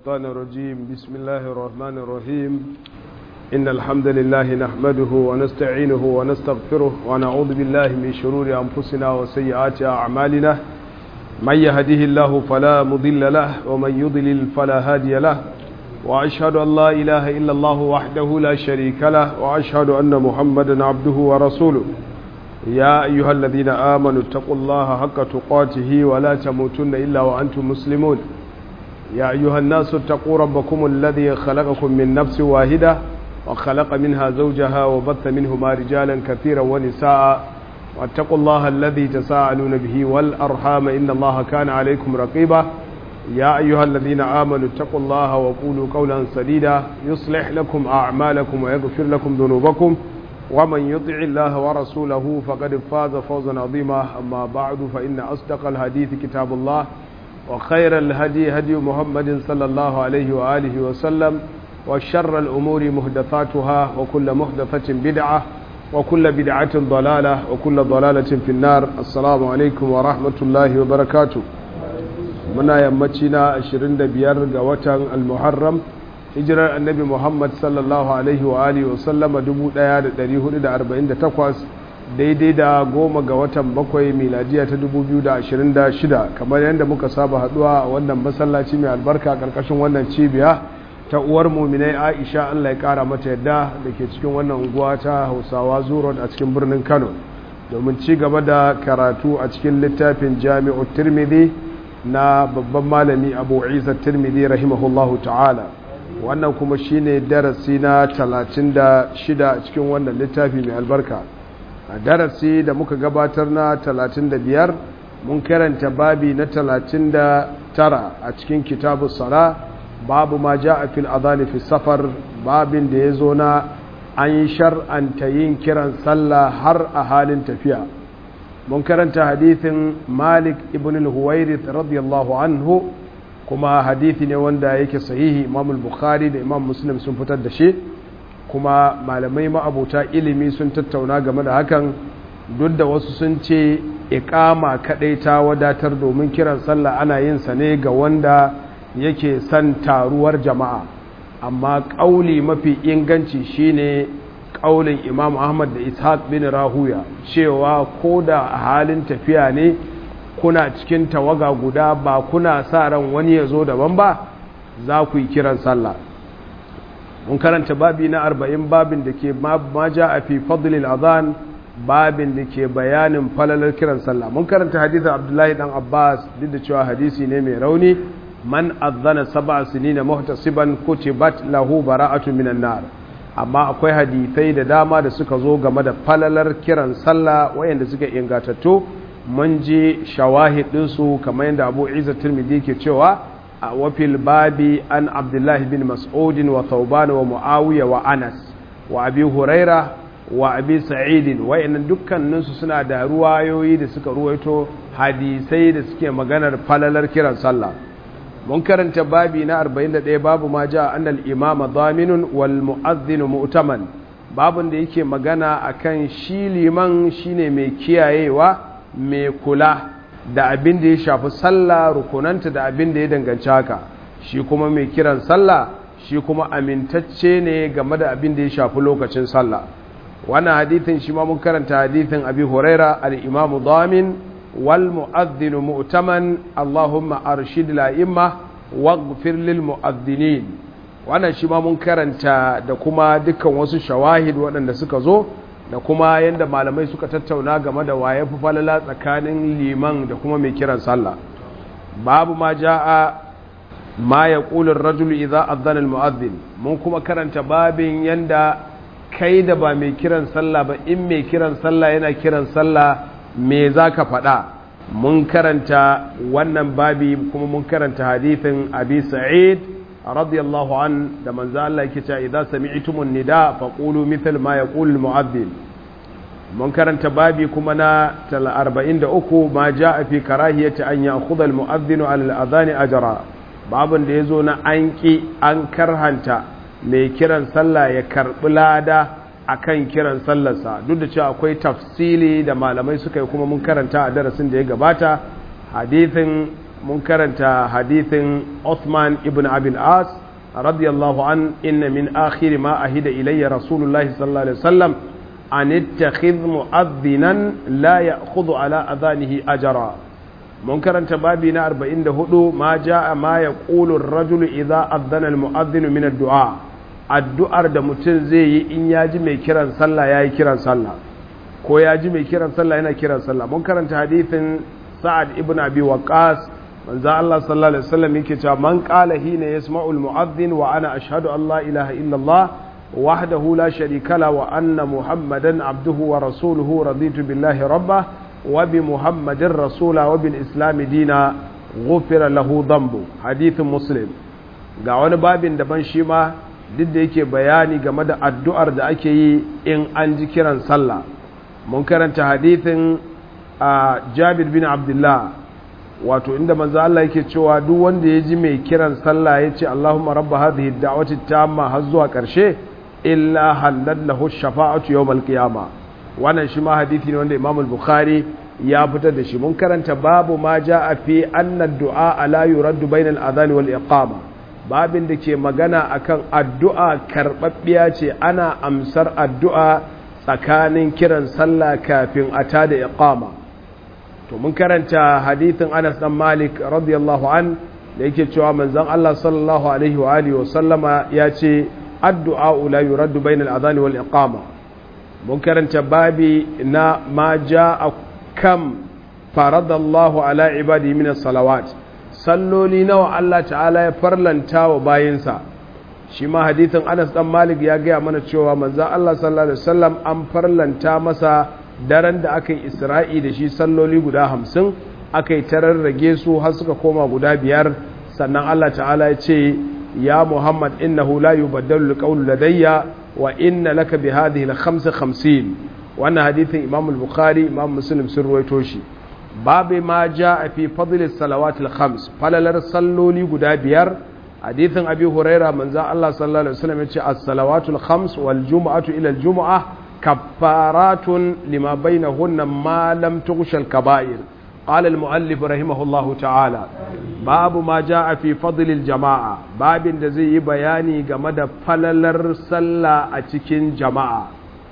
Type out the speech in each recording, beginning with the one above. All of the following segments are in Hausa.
الشيطان الرجيم بسم الله الرحمن الرحيم إن الحمد لله نحمده ونستعينه ونستغفره ونعوذ بالله من شرور أنفسنا وسيئات أعمالنا من يهده الله فلا مضل له ومن يضلل فلا هادي له وأشهد أن لا إله إلا الله وحده لا شريك له وأشهد أن محمدا عبده ورسوله يا أيها الذين آمنوا اتقوا الله حق تقاته ولا تموتن إلا وأنتم مسلمون يا أيها الناس اتقوا ربكم الذي خلقكم من نفس واحدة وخلق منها زوجها وبث منهما رجالا كثيرا ونساء واتقوا الله الذي تساءلون به والأرحام إن الله كان عليكم رقيبا يا أيها الذين آمنوا اتقوا الله وقولوا قولا سديدا يصلح لكم أعمالكم ويغفر لكم ذنوبكم ومن يطع الله ورسوله فقد فاز فوزا عظيما أما بعد فإن أصدق الحديث كتاب الله وخير الهدي هدي محمد صلى الله عليه وآله وسلم وشر الأمور مهدفاتها وكل مهدفة بدعة وكل بدعة ضلالة وكل ضلالة في النار السلام عليكم ورحمة الله وبركاته muna yammaci na 25 ga watan al-muharram hijirar annabi muhammad sallallahu alaihi wa alihi wa sallama 1448 daidai da goma ga watan bakwai miladiya ta 2026 kamar yadda muka saba haduwa a wannan masallaci mai albarka karkashin wannan cibiya ta uwar muminai aisha allah ya kara mata yadda da ke cikin wannan unguwa ta hausawa zuro a cikin birnin kano domin ci gaba da karatu a cikin littafin jami'ar tirmidhi na babban malami abu isa tirmidhi rahimahullahu ta'ala wannan kuma shine darasi na 36 cikin wannan littafi mai albarka a darasi da muka gabatar na 35 mun karanta babi na 39 a cikin kitabu sala babu ma ja a fil adhani fi safar babin da ya zo na an yi shar'anta yin kiran sallah har a halin tafiya mun karanta hadithin malik ibn al-huwairith radiyallahu anhu kuma hadithi ne wanda yake sahihi imam al-bukhari da imam muslim sun fitar da shi kuma malamai ma'abuta ilimi sun tattauna game da hakan duk da wasu sun ce iqama kadai ta wadatar domin kiran sallah ana yin sa ne ga wanda yake son taruwar jama'a amma kauli mafi inganci shine kaulin imam ahmad da ishaq bin rahuya cewa ko da a halin tafiya ne kuna cikin tawaga guda ba kuna sa ran wani ya zo daban ba za ku yi kiran sallah mun karanta babi na arba'in babin da ke maja a fi fadlil azan babin da ke bayanin falalar kiran sallah mun karanta hadithin abdullahi dan abbas duk da cewa hadisi ne mai rauni man azana sab'a sinina muhtasiban kutibat lahu bara'atu minan nar amma akwai hadithai da dama da suka zo game da falalar kiran sallah wayanda suka ingatattu mun ji shawahid ɗinsu kamar yadda abu isa turmidi ke cewa a wafil babi an abdullahi bin mas'udin wa thauban wa muawiya wa anas wa abi huraira wa abi sa'idin wayannan dukkaninsu suna da ruwayoyi da suka ruwaito hadisai da suke maganar falalar kiran sallah mun karanta babi na 41 babu ma ja annal imama daminun wal mu'adhdhin mu'taman babun da yake magana akan shi liman shine mai kiyayewa mai kula da abin da ya shafi sallah rukunanta da abin da ya danganci haka shi kuma mai kiran sallah shi kuma amintacce ne game da abin da ya shafi lokacin sallah wannan hadithin shi ma mun karanta hadithin abi huraira al-imamu damin والمؤذن مؤتمن اللهم أرشد الأئمة واغفر للمؤذنين wannan shi ma mun karanta da kuma dukkan wasu shawahid waɗanda suka zo da kuma yadda malamai suka tattauna game da waye fi falala tsakanin liman da kuma mai kiran sallah babu ma ja'a ma ya ƙulin rajulu idza adhana al-mu'adhdhin mun kuma karanta babin yanda kai da ba mai kiran sallah ba in mai kiran sallah yana kiran sallah me za ka faɗa mun karanta wannan babi kuma mun karanta hadithin abi sa'id radiyallahu an da manzo Allah yake cewa idza sami'tumun nida faqulu mithl ma yaqulu al-mu'adhdhin mun karanta babi kuma na 43 ma jaa fi karahiyati an ya'khudha al-mu'adhdhin 'ala al-adhan ajra babun da yazo na an ki an karhanta mai kiran sallah ya karbi lada akan kiran sallarsa duk da cewa akwai tafsili da malamai suka yi kuma mun karanta a darasin da ya gabata hadithin mun karanta hadithin Uthman ibn Abil As radiyallahu an inna min akhir ma ahida ilayya rasulullahi sallallahu alaihi wasallam an ittakhidh mu'adhdhinan la ya'khudhu ala adhanihi ajra mun karanta babi na 44 ma jaa ma yaqulu ar-rajulu idha adhana al-mu'adhdhin min ad-du'a addu'ar da mutum zai yi in ya ji mai kiran sallah yayi kiran sallah ko ya ji mai kiran sallah yana kiran sallah mun karanta hadithin sa'ad ibn abi waqas manzo Allah sallallahu alaihi wasallam yake cewa man qala hina yasma'u al-mu'adhdhin wa ana ashhadu an la ilaha illa Allah wahdahu la sharika la wa anna muhammadan abduhu wa rasuluhu raditu billahi rabba wa bi muhammadin rasula wa bil islam dina ghufira lahu dhanbu hadithin muslim ga wani babin daban shi ma duk da yake bayani game da addu'ar da ake yi in an ji kiran sallah mun karanta hadithin a jabir bin abdullah wato inda manzo Allah yake cewa duk wanda ya ji mai kiran sallah ya ce Allahumma rabba hadhihi da'wati tamma har zuwa karshe illa halal lahu shafa'atu yawmal qiyama wannan shi ma hadisi ne wanda Imam al-Bukhari ya fitar da shi mun karanta babu ma ja'a fi anna du'a la yuraddu bainal adhan wal iqama babin da ke magana akan addu'a karbabbiya ce ana amsar addu'a tsakanin kiran sallah kafin a tada iqama to mun karanta hadithin Anas dan Malik radiyallahu an da yake cewa manzon Allah sallallahu alaihi wa alihi wa sallama ya ce addu'a la yuraddu bainal adhan wal iqama mun karanta babi na ma jaa kam faradallahu ala ibadi min salawat salloli nawa Allah ta'ala ya farlanta wa bayinsa shi ma hadithin Anas dan Malik ya gaya mana cewa manzon Allah sallallahu alaihi wasallam an farlanta masa daren da aka yi Isra'i da shi salloli guda hamsin aka yi tararrage su har suka koma guda biyar sannan Allah ta'ala ya ce ya Muhammad innahu la yubaddalu alqawlu ladayya wa inna laka bi hadhihi al-khams khamsin wannan hadithin Imam al-Bukhari Imam Muslim sun ruwaito shi babu ma jaa fi fadl as-salawat al-khams falalar salloli guda biyar hadithin Abi Huraira manzo Allah sallallahu alaihi wasallam ya ce as-salawatu al-khams wal jumu'atu ila al-jumu'ah kaffaratun lima bainahunna ma lam tughsha al-kaba'ir قال المؤلف رحمه الله تعالى باب ما جاء في فضل الجماعة باب da zai yi bayani game da falalar sallah a cikin jama'a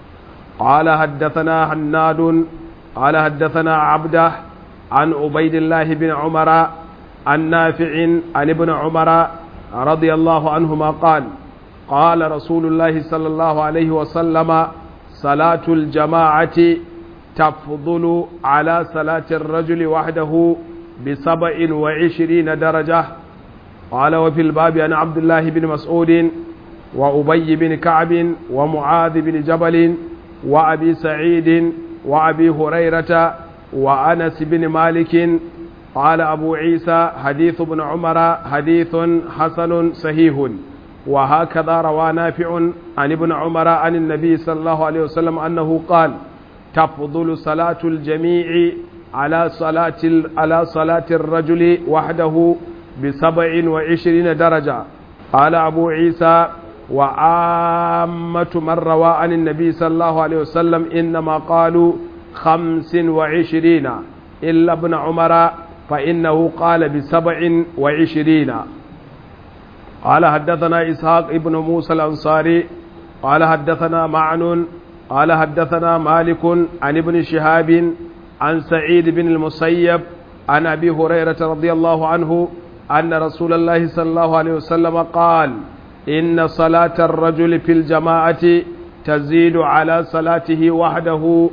قال حدثنا حناد قال حدثنا عبده عن عبيد الله بن عمر عن نافع عن ابن عمر رضي الله عنهما قال قال رسول الله صلى الله عليه وسلم صلاة الجماعة تفضل على صلاة الرجل وحده بسبع وعشرين درجة قال وفي الباب عن عبد الله بن مسعود وأبي بن كعب ومعاذ بن جبل وأبي سعيد وأبي هريرة وأنس بن مالك قال أبو عيسى حديث ابن عمر حديث حسن صحيح وهكذا روى نافع عن ابن عمر عن النبي صلى الله عليه وسلم أنه قال تفضل صلاة الجميع على صلاة على صلاة الرجل وحده بسبع وعشرين درجة قال أبو عيسى وعامة من روى عن النبي صلى الله عليه وسلم إنما قالوا خمس وعشرين إلا ابن عمر فإنه قال بسبع وعشرين قال حدثنا إسحاق ابن موسى الأنصاري قال حدثنا معن قال حدثنا مالك عن ابن شهاب عن سعيد بن المسيب عن أبي هريرة رضي الله عنه أن رسول الله صلى الله عليه وسلم قال إن صلاة الرجل في الجماعة تزيد على صلاته وحده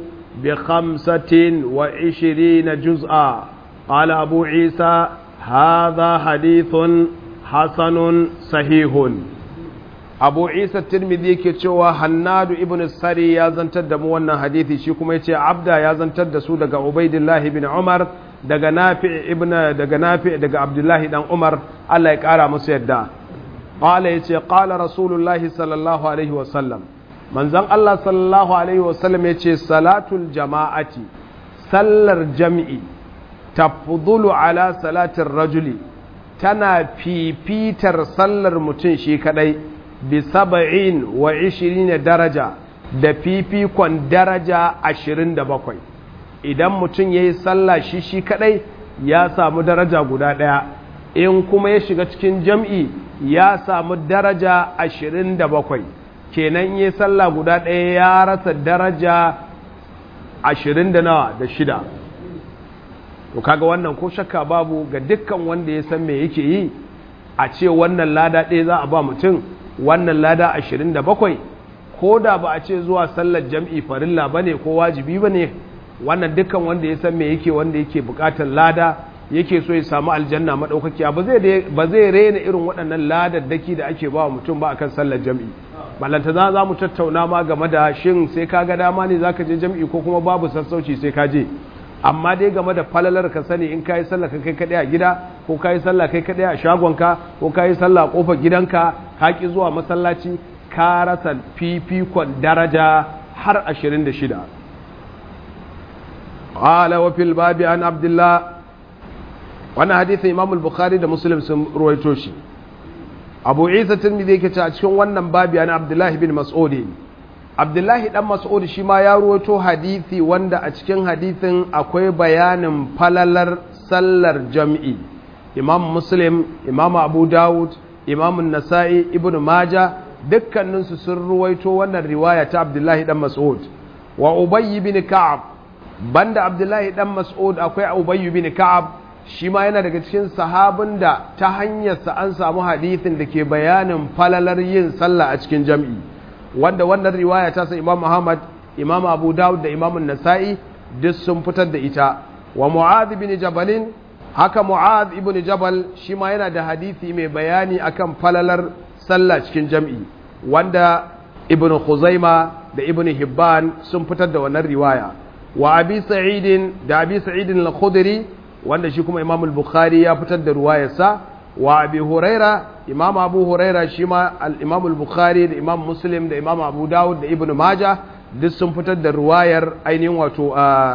بخمسة وعشرين جزءا قال أبو عيسى هذا حديث حسن صحيح abu isa tirmidhi yake cewa hannadu ibn sari ya zantar da mu wannan hadithi shi kuma yace abda ya zantar da su daga ubaidillah ibn umar daga nafi ibn daga nafi daga abdullahi dan umar Allah ya kara musu yadda qala yace qala rasulullahi sallallahu alaihi wa sallam manzon Allah sallallahu alaihi wa sallam yace salatul jama'ati sallar jam'i tafdulu ala salatir rajuli tana fifitar sallar mutum shi kadai bi saba'in wa ishirina daraja da fifikon daraja ashirin da bakwai idan mutum ya yi sallah shi shi kadai ya samu daraja guda ɗaya in kuma ya shiga cikin jam'i ya samu daraja ashirin da bakwai kenan yi sallah guda ɗaya ya rasa daraja ashirin da nawa da shida to kaga wannan ko shakka babu ga dukkan wanda ya san me yake yi a ce wannan lada ɗaya za a ba mutum wannan lada ashirin da bakwai ko da ba a ce zuwa sallar jam'i farilla ba ne ko wajibi ba ne wannan dukkan wanda ya san me yake wanda yake buƙatar lada yake so ya samu aljanna maɗaukakiya ba zai rena irin waɗannan ladaddaki da ake ba wa mutum ba akan sallar jam'i ballanta za za mu tattauna ma game da shin sai ka ga dama ne za ka je jam'i ko kuma babu sassauci sai ka je amma dai game da falalar ka sani in ka yi sallah kai kaɗai a gida ko ka yi sallah kai kaɗai a shagonka ko ka yi sallah a ƙofar gidanka ka ƙi zuwa masallaci ka rasa fifikon daraja har ashirin da shida قال وفي الباب عن عبد الله وانا حديث امام البخاري ده مسلم sun ruwaito shi abu isa tirmidhi yake cewa cikin wannan babi ana abdullahi bin mas'ud abdullahi dan mas'ud shi ma ya ruwaito hadisi wanda a cikin hadisin akwai bayanin falalar sallar jam'i imam muslim imam abu dawud imam nasa'i ibn maja dukkaninsu sun ruwaito wannan riwaya ta abdullahi dan mas'ud wa ubayy bin ka'ab banda abdullahi dan mas'ud akwai ubayy bin ka'ab shi ma yana daga cikin sahabin da ta hanyarsa an samu hadithin da ke bayanin falalar yin sallah a cikin jam'i wanda wannan riwaya ta sa imam muhammad imam abu dawud da imam nasa'i duk sun fitar da ita wa mu'adh ibn jabalin haka mu'adh ibn jabal shi ma yana da hadithi mai bayani akan falalar sallah cikin jam'i wanda ibn khuzaima da ibn hibban sun fitar da wannan riwaya wa abi sa'idin da abi sa'idin al-khudri wanda shi kuma imam al-bukhari ya fitar da ruwayarsa wa abi huraira imam abu huraira shi ma al-imam al-bukhari da imam muslim da imam abu dawud da ibnu majah duk sun fitar da ruwayar ainihin wato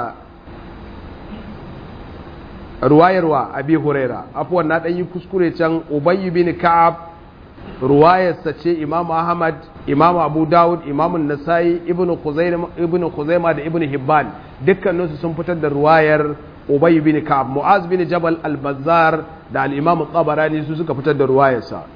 ruwayar wa abi huraira afwan na dan yi kuskure can ubay bin ka'ab ruwayarsa ce imam ahmad imam abu dawud imam an-nasai ibnu khuzaimah ibnu khuzaimah da ibnu hibban dukkaninsu sun fitar da ruwayar Ubay bin Ka'ab Mu'az bin Jabal al-Bazzar da al-Imam Tabarani su suka fitar da ruwayarsa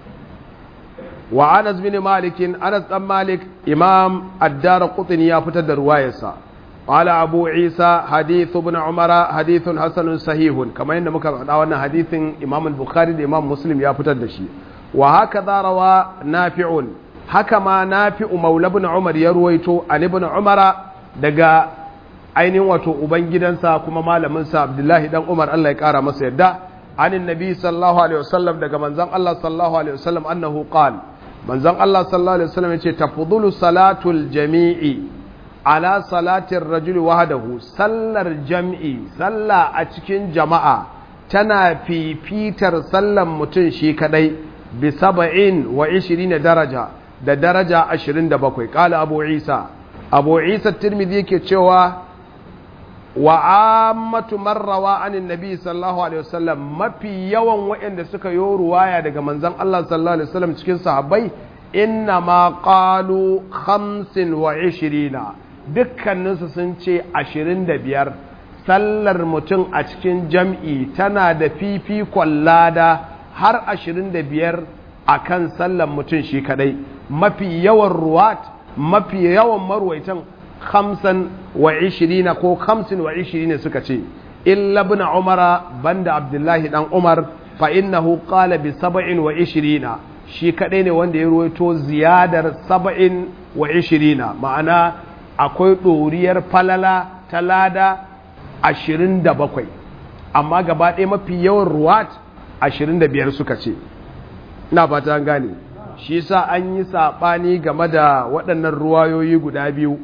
wa Anas bin Malik Anas dan Malik Imam Ad-Darqutni ya fitar da ruwayarsa qala Abu Isa hadith ibn Umar hadithun hasanun sahihun kamar yadda muka faɗa wannan hadithin Imam al-Bukhari da Imam Muslim ya fitar da shi wa hakaza rawa Nafi'un haka ma Nafi'u Maula ibn Umar ya ruwaito an ibn Umar daga ainihin wato ubangidansa kuma malaminsa abdullahi dan umar allah ya kara masa yadda anin nabi sallallahu alaihi wasallam daga manzon allah sallallahu alaihi wasallam annahu qal manzon allah sallallahu alaihi wasallam yace tafdulu salatul jami'i ala salatin rajuli wahdahu sallar jam'i sallah a cikin jama'a tana fifitar sallan mutum shi kadai bi saba'in wa ishirina daraja da daraja ashirin da bakwai ƙala abu isa abu isa tirmidhi yake cewa wa ammatu marrawa anin nabi sallallahu alaihi wasallam mafi yawan waɗanda suka yi ruwaya daga manzon Allah sallallahu alaihi wasallam cikin sahabbai inna ma qalu khamsin wa ishirina dukkaninsu sun ce ashirin da biyar sallar mutum a cikin jam'i tana da fifikon lada har ashirin da biyar a kan sallar mutum shi kadai mafi yawan ruwat mafi yawan marwaitan khamsan wa ishirina ko khamsin wa ishirina suka ce illa bin umara banda abdullahi dan umar fa innahu qala bi sab'in wa ishirina shi kadai ne wanda ya ruwaito ziyadar saba'in wa ishirina ma'ana akwai ɗoriyar falala ta lada ashirin da bakwai amma gaba ɗaya mafi yawan ruwat ashirin da biyar suka ce ina fata an gane shi sa an yi saɓani game da waɗannan ruwayoyi guda biyu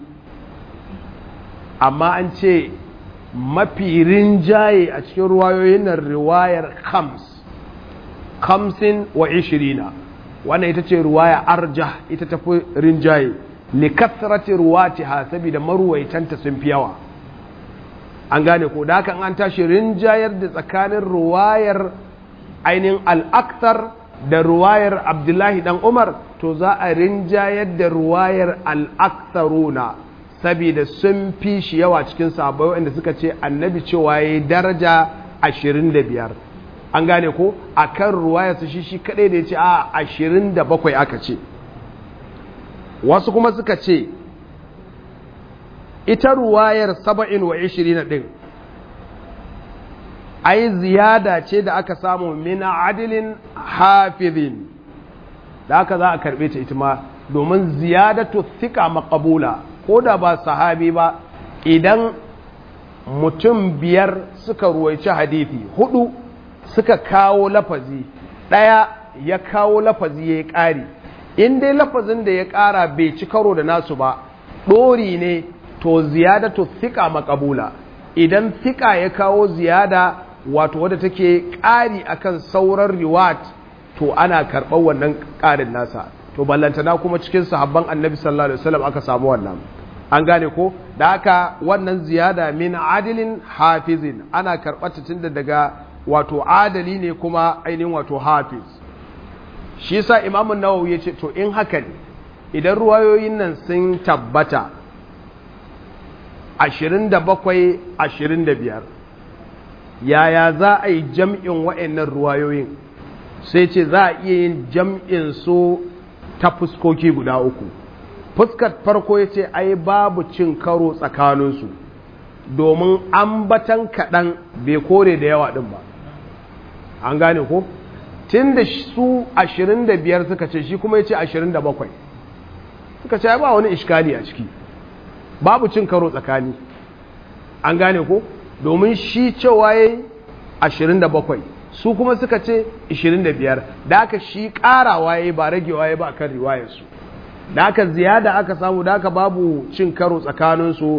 amma an ce mafi rinjaye a cikin ruwayoyin nan riwayar khams khamsin wa ishirina wannan ita ce ruwaya arja ita tafi rinjaye likasrati ruwatiha saboda maruwaitanta sun fi yawa an gane ko da kan an tashi rinjayar da tsakanin ruwayar ainihin al'aktar da ruwayar abdullahi dan umar to za a rinjayar da ruwayar al'aktaruna saboda sun fi shi yawa cikin sahabbai wanda suka ce annabi cewa ya daraja ashirin da biyar an gane ko a kan ruwayarsa shi shi kaɗai da ya ce a ashirin da bakwai aka ce wasu kuma suka ce ita ruwayar saba'in wa ishirin ɗin ai ziyada ce da aka samu mina adilin hafizin da aka za a karɓe ta ita ma domin ziyadatu thika makabula ko da ba sahabi ba idan mutum biyar suka ruwaici hadithi hudu suka kawo lafazi ɗaya ya kawo lafazi ya yi ƙari in dai lafazin da ya ƙara bai ci karo da nasu ba ɗori ne to ziyadatu thika makabula idan thika ya kawo ziyada wato wadda take ƙari akan sauran riwat to ana karɓar wannan ƙarin nasa to ballantana kuma cikin sahabban annabi sallallahu alaihi wasallam aka samu wannan an gane ko da haka wannan ziyada min adilin hafizin ana karɓar tunda daga wato adali ne kuma ainihin wato hafiz shi yasa imamun nawawi ya ce to in haka ne idan ruwayoyin nan sun tabbata 27 25 yaya za a yi jam'in wa'annan ruwayoyin sai ce za a iya yin jam'in su ta fuskoki guda uku fuskar farko ya ce ai babu cin karo tsakaninsu domin ambatan kaɗan bai kore da yawa ɗin ba an gane ko tun da su 25 suka ce shi kuma ya ce 27 suka ce ba wani ishkali a ciki babu cin karo tsakani an gane ko domin shi cewa ya 27 su kuma suka ce 25 da aka shi karawa ya ba ragewa ya ba kan riwayarsu da aka ziyada aka samu da aka babu cin karo tsakaninsu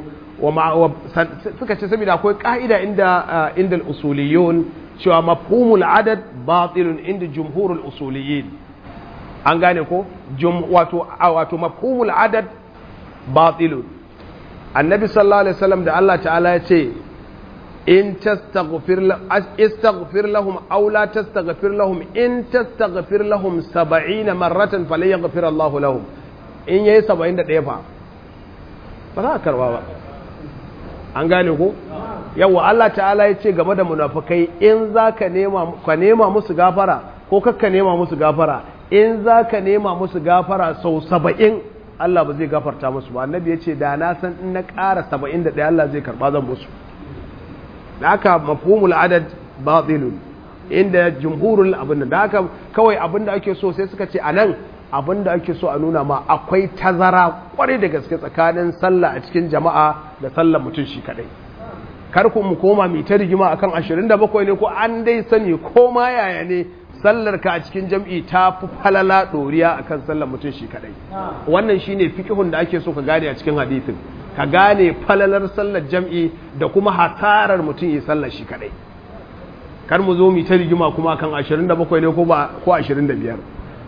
suka ce saboda akwai ka'ida inda inda usuliyun cewa mafhumul adad batilun inda jumhurul usuliyin an gane ko wato wato mafhumul adad batilun annabi sallallahu alaihi wasallam da Allah ta'ala ya ce in tastaghfir istaghfir lahum aw la tastaghfir lahum in tastaghfir lahum 70 marratan falyaghfir Allah lahum in yayi 71 fa ba za ka karba ba an gane ko yawa Allah ta'ala ya ce game da munafikai in zaka nema ka nema musu gafara ko kakka nema musu gafara in zaka nema musu gafara sau 70 Allah ba zai gafarta musu ba annabi ya ce da na san in na ƙara 71 Allah zai karba zan musu da haka mafhumul adad batilun inda jumhurul abin da haka kawai abin da ake so sai suka ce anan abin da ake so a nuna ma akwai tazara kwarai da gaske tsakanin sallah a cikin jama'a da sallar mutum shi kadai kar ku mu koma mu ta rigima akan 27 ne ko an dai sani ko ma yaya ne sallar ka a cikin jam'i ta fi falala doriya akan sallar mutum shi kadai wannan shine fiqhun da ake so ka gane a cikin hadisin ka gane falalar sallar jam'i da kuma hasarar mutum yi sallar shi kadai kar mu zo mu ta rigima kuma kan 27 ne ko ba ko 25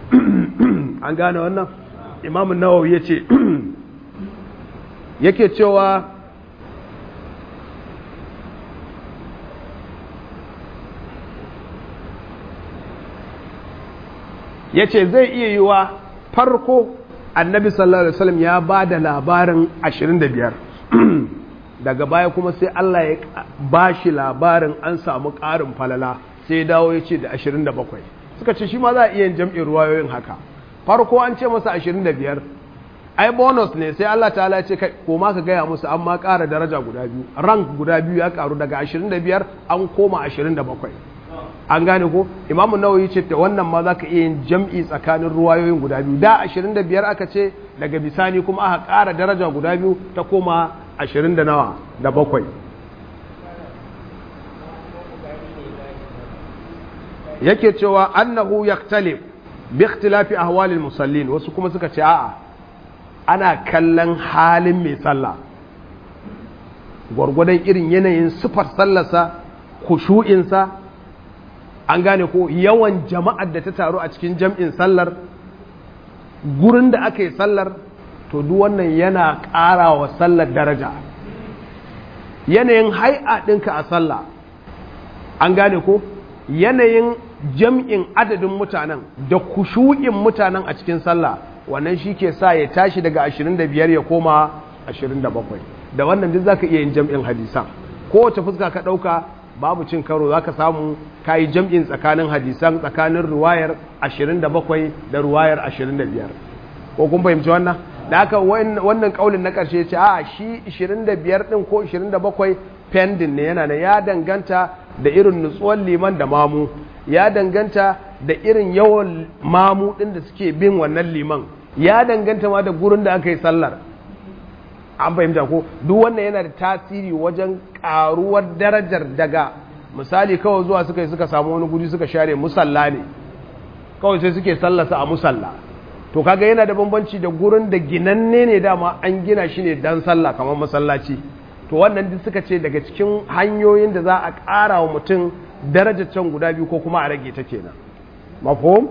an gane wannan imam nawawi yace yake cewa yace zai iya yiwa farko annabi sallallahu alaihi wasallam ya ba da labarin 25 daga baya kuma sai Allah ya ba shi labarin an samu ƙarin falala sai dawo ya ce da 27 suka ce shi ma za a iya jam'in ruwayoyin haka farko an ce masa 25 ai bonus ne sai Allah ta ce kai koma ka gaya musu an ma ƙara daraja guda biyu rank guda biyu ya ƙaru daga 25 an koma 27 an gane ko imamu nawawi ce ta wannan ma za ka iya yin jam'i tsakanin ruwayoyin guda biyu da 25 aka ce daga bisani kuma aka ƙara daraja guda biyu ta koma 20 da nawa da bakwai yake cewa annahu yaktalif bi ikhtilafi ahwalil musallin wasu kuma suka ce a'a ana kallon halin mai sallah gwargwadon irin yanayin sifar sallarsa kushu'insa an gane ko yawan jama'ar da ta taru a cikin jam'in sallar gurin da aka yi sallar to duk wannan yana ƙara wa sallar daraja yanayin hai'a ɗinka a sallah an gane ko yanayin jam'in adadin mutanen da kushu'in mutanen a cikin sallah wannan shi ke sa ya tashi daga 25 ya koma 27 da wannan duk za ka iya yin jam'in hadisan kowace fuska ka ɗauka babu cin karo za ka samu ka yi jam'in tsakanin hadisan tsakanin ruwayar 27 da ruwayar 25 ko kun fahimci wannan da haka wannan kaulin na ƙarshe ce a shi 25 ɗin ko 27 pending ne yana da ya danganta da irin nutsuwar liman da mamu ya danganta da irin yawan mamu ɗin da suke bin wannan liman ya danganta ma da gurin da aka yi sallar an fahimta ko duk wannan yana da tasiri wajen karuwar darajar daga misali kawai zuwa suka yi suka samu wani guri suka share musalla ne kawai sai suke sallasa a musalla to kaga yana da bambanci da gurin da ginanne ne dama an gina shi ne dan sallah kamar masallaci to wannan duk suka ce daga cikin hanyoyin da za a ƙara wa mutum darajar can guda biyu ko kuma a rage ta kenan mafhum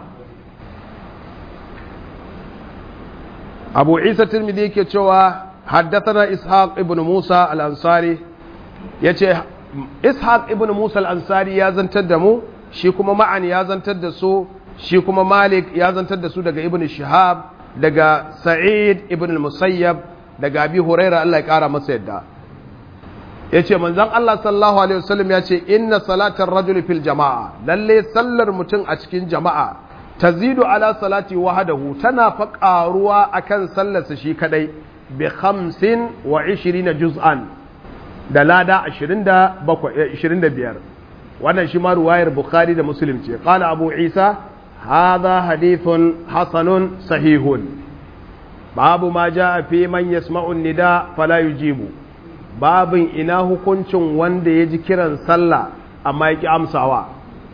abu isa tirmidhi yake cewa haddathana ishaq ibn musa al-ansari yace ishaq ibn musa al-ansari ya zantar da mu shi kuma ma'an ya zantar da su shi kuma malik ya zantar da su daga ibn shihab daga sa'id ibn al-musayyab daga abi huraira Allah ya kara masa yadda yace manzon Allah sallallahu alaihi wasallam yace inna salatar rajuli fil jama'a lalle sallar mutum a cikin jama'a tazidu ala salati wahdahu tana fa karuwa akan sallarsa shi kadai bi 25 juz'an da lada 25 wannan shi ma ruwayar bukhari da muslim ce qala abu isa hadha hadithun hasanun sahihun babu ma jaa fi man yasma'u nida fala yujibu babin ina hukuncin wanda ya ji kiran sallah amma ya ki amsawa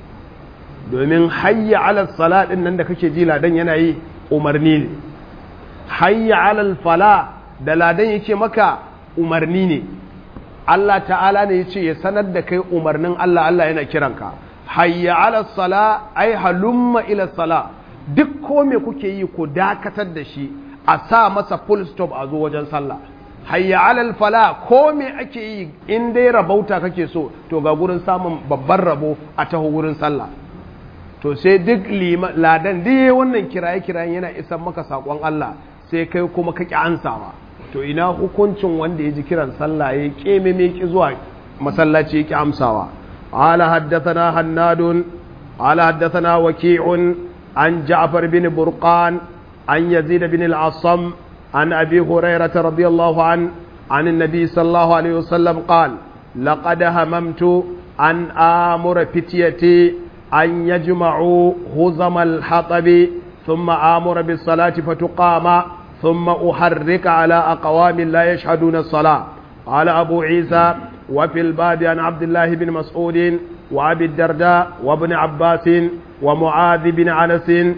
domin hayya alal sala din nan da kake ji ladan yana yi umarni ne hayya alal fala da ladan yake maka umarni ne Allah ta'ala ne yace ya sanar da kai umarnin Allah Allah yana kiranka hayya alal sala ai halumma ila sala duk ko me kuke yi ku dakatar da shi a sa masa full stop a zo wajen sallah hayya alal fala ko me ake yi in dai rabauta kake so to ga gurin samun babban rabo a taho gurin sallah to sai duk ladan dai wannan kiraye-kirayen yana isan maka saƙon Allah sai kai kuma ka ƙi ansawa to ina hukuncin wanda ya ji kiran sallah ya ƙeme me ƙi zuwa masallaci ya ƙi amsawa ala haddathana hannadun ala haddathana waki'un an ja'far bin burqan an yazid bin al-asam an abi hurairah radiyallahu an عن النبي صلى الله عليه وسلم قال لقد هممت أن آمر فتيتي أن يجمعوا هزم الحطب ثم آمر بالصلاة فتقام ثم أحرك على أقوام لا يشهدون الصلاة قال أبو عيسى وفي الباب عن عبد الله بن مسعود وأبي الدرداء وابن عباس ومعاذ بن أنس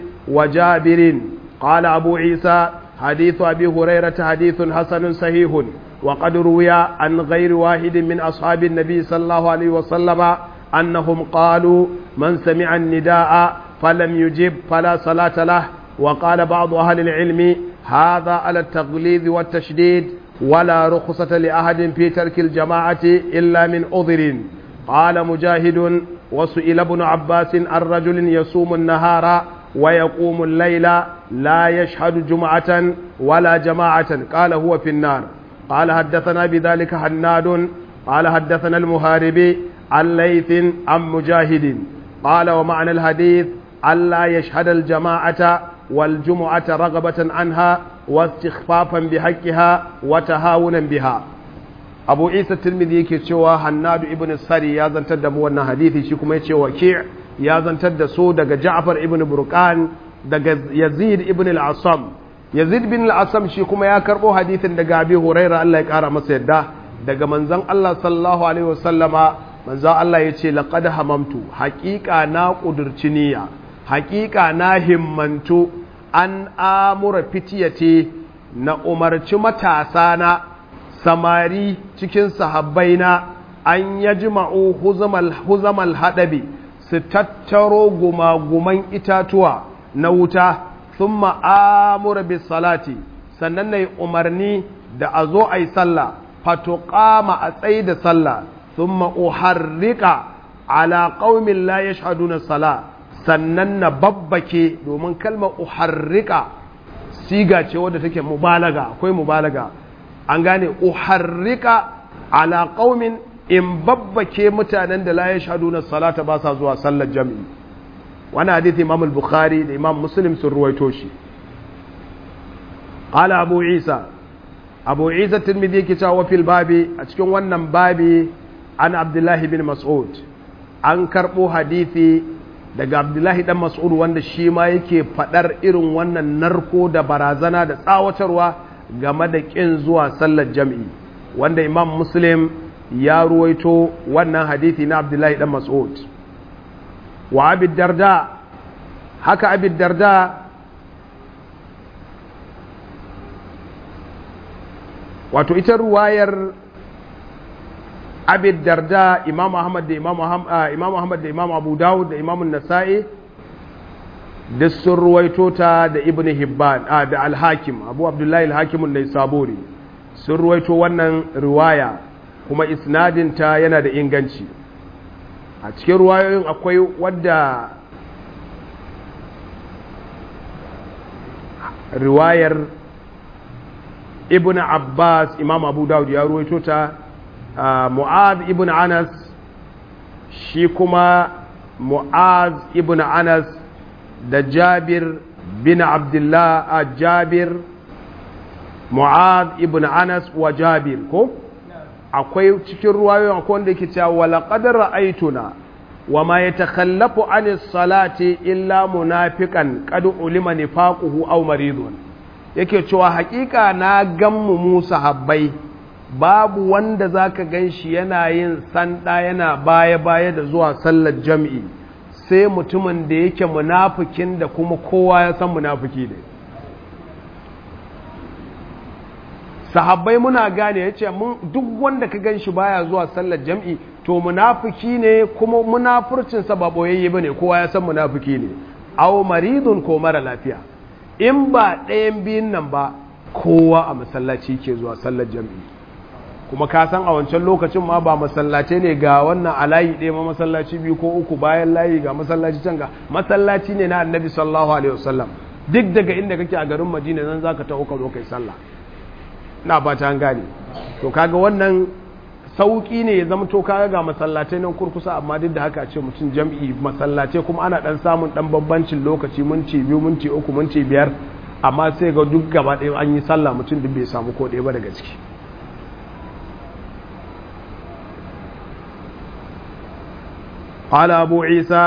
وجابر قال أبو عيسى حديث أبي هريرة حديث حسن صحيح وقد روي عن غير واحد من أصحاب النبي صلى الله عليه وسلم أنهم قالوا من سمع النداء فلم يجب فلا صلاة له وقال بعض أهل العلم هذا على التغليظ والتشديد ولا رخصة لأحد في ترك الجماعة إلا من عذر قال مجاهد وسئل ابن عباس عن رجل يصوم النهار ويقوم الليل لا يشهد جمعة ولا جماعة قال هو في النار قال حدثنا بذلك حناد قال حدثنا المهاربي عن ليث عن مجاهد قال ومعنى الحديث ألا يشهد الجماعة والجمعة رغبة عنها واستخفافا بحقها وتهاونا بها أبو عيسى الترمذي yake cewa Hannadu ibn Sari ya zantar da mu wannan hadisi shi kuma yace Waki' ya zantar da su daga Ja'far ibn Burqan daga Yazid ibn al-Asam Yazid ibn al-Asam shi kuma ya karbo hadisin daga Abi Hurairah Allah ya kara masa yadda daga manzon Allah sallallahu alaihi wasallama manzo Allah ya ce laqad hamamtu haƙiƙa na ƙudurci niyya haƙiƙa na himmantu an amura fitiyate na umarci matasa na samari cikin sahabbaina an yajma'u huzamal huzamal hadabi su tattaro gumaguman itatuwa na wuta thumma amura bis salati sannan nayi umarni da a zo ayi sallah fatuqama a tsaye da sallah ثم أحرق على قوم لا يشهدون الصلاة sannan na babbake domin kalmar uharrika siga ce wadda take mubalaga akwai mubalaga an gane uharrika ala qaumin in babbake mutanen da la yashhaduna salata ba sa zuwa sallar jami'i wani hadith imam al-bukhari da imam muslim sun ruwaito shi qala abu isa abu isa tirmidhi yake cewa fil babi a cikin wannan babi an abdullahi bin mas'ud an karbo hadithi daga abdullahi dan mas'ud wanda shi ma yake fadar irin wannan narko da barazana da tsawatarwa game da kin zuwa sallar jami'i wanda imam muslim ya ruwaito wannan hadithi na abdullahi dan mas'ud wa abid darda haka abid darda wato ita ruwayar abid darda imam ahmad da imam imam ahmad da imam abu dawud da imam nasa'i da sun ruwaito ta da ibn hibban da al-hakim abu abdullahi al-hakim ne saburi sun ruwaito wannan riwaya kuma isnadinta yana da inganci a cikin ruwayoyin akwai wadda riwayar ibn abbas imam abu dawud ya ruwaito ta mu'az ibn anas shi kuma mu'az ibn anas da jabir bin abdullah a jabir mu'az ibn anas wa jabir ko akwai cikin ruwayoyin akwai wanda yake cewa wala qadar ra'aytuna wa ma yatakhallafu an salati illa munafiqan qad ulima nifaquhu aw maridun yake cewa hakika na gammu mu sahabbai babu wanda zaka ganshi yana yin sanda yana baya baya da zuwa sallar jami'i sai mutumin da yake munafikin da kuma kowa ya san munafiki ne sahabbai muna gane ya ce duk wanda ka gan shi baya zuwa sallar jam'i to munafiki ne kuma munafurcinsa ba ɓoyayye ba ne kowa ya san munafiki ne au maridun ko mara lafiya in ba ɗayan biyun nan ba kowa a masallaci ke zuwa sallar jam'i kuma ka san a wancan lokacin ma ba masallace ne ga wannan a layi ɗaya ma masallaci biyu ko uku bayan layi ga masallaci can ga masallaci ne na annabi sallallahu alaihi wasallam duk daga inda kake a garin madina nan zaka taho ka zo kai sallah na ba ta gane to kaga wannan sauki ne ya zama to kaga ga masallatai nan kurkusa amma duk da haka ce mutum jam'i masallatai kuma ana dan samun dan bambancin lokaci minti biyu minti uku minti biyar amma sai ga duk gaba ɗaya an yi sallah mutum duk bai samu ko ɗaya ba daga ciki قال أبو عيسى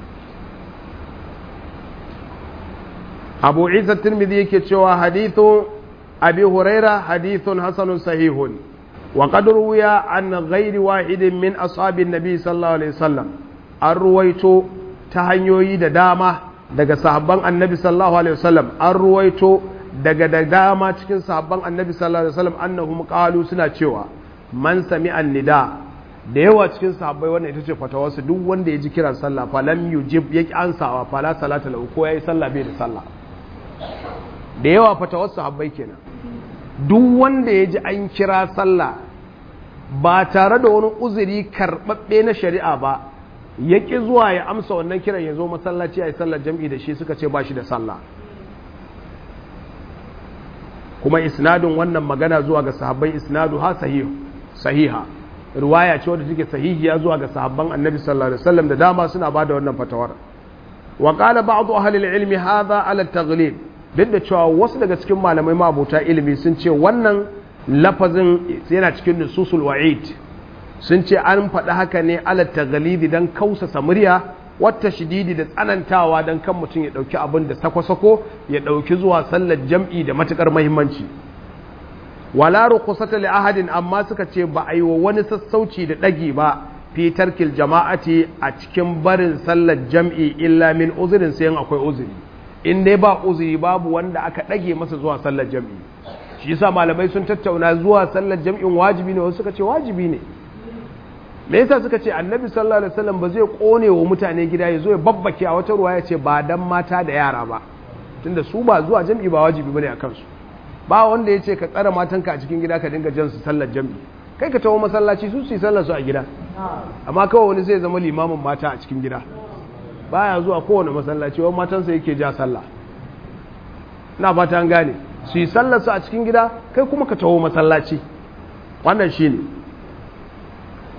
أبو عيسى الترمذي كتشوى حديث أبي هريرة حديث حسن صحيح وقد روي عن غير واحد من أصحاب النبي صلى الله عليه وسلم الرويت تهنيوي داما daga sahabban annabi sallallahu alaihi wasallam an ruwaito daga da dama cikin sahabban annabi sallallahu alaihi wasallam annahum qalu suna cewa man sami annida da yawa cikin sahabbai wannan ita ce fatawarsu duk wanda ya ji kiran sallah falam yujib yaki ansawa fala salata lahu ko yayi sallah bai da sallah da yawa fatawar sahabbai kenan duk wanda ya ji an kira sallah ba tare da wani uzuri karɓaɓɓe na shari'a ba ya ƙi zuwa ya amsa wannan kiran ya zo masallaci a yi sallar jam'i da shi suka ce ba shi da sallah kuma isnadin wannan magana zuwa ga sahabbai isnadu ha sahiha riwaya ce wadda take sahihiya zuwa ga sahabban annabi sallallahu alaihi wasallam da dama suna ba da wannan fatawar wa qala ba'd ahli al-ilmi hadha ala at-taghlib duk da cewa wasu daga cikin malamai mabuta ilimi sun ce wannan lafazin yana cikin nususul wa'id sun ce an faɗi haka ne ala taghlidi dan kausasa murya wata shididi da tsanantawa dan kan mutum ya ɗauki abin da sako-sako ya ɗauki zuwa sallar jam'i da matukar muhimmanci wala rukhsata li ahadin amma suka ce ba a yi wa wani sassauci da ɗagi ba fi tarkil jama'ati a cikin barin sallar jam'i illa min uzurin sai akwai uzuri in dai ba uzuri babu wanda aka ɗage masa zuwa sallar jam'i shi yasa malamai sun tattauna zuwa sallar jam'in wajibi ne wasu suka ce wajibi ne me yasa suka ce annabi sallallahu alaihi wasallam ba zai kone wa mutane gida ya zo ya babbake a wata ruwa ya ce ba dan mata da yara ba tunda su ba zuwa jam'i ba wajibi bane a kansu ba wanda ya ce ka tsara matanka a cikin gida ka dinga jan su sallar jam'i kai ka tawo masallaci su su yi sallar su a gida amma kawai wani zai zama limamin mata a cikin gida baya zuwa kowane masallaci wani matansa yake ja sallah na fata an gane su yi sallarsu a cikin gida kai kuma ka taho masallaci wannan shi ne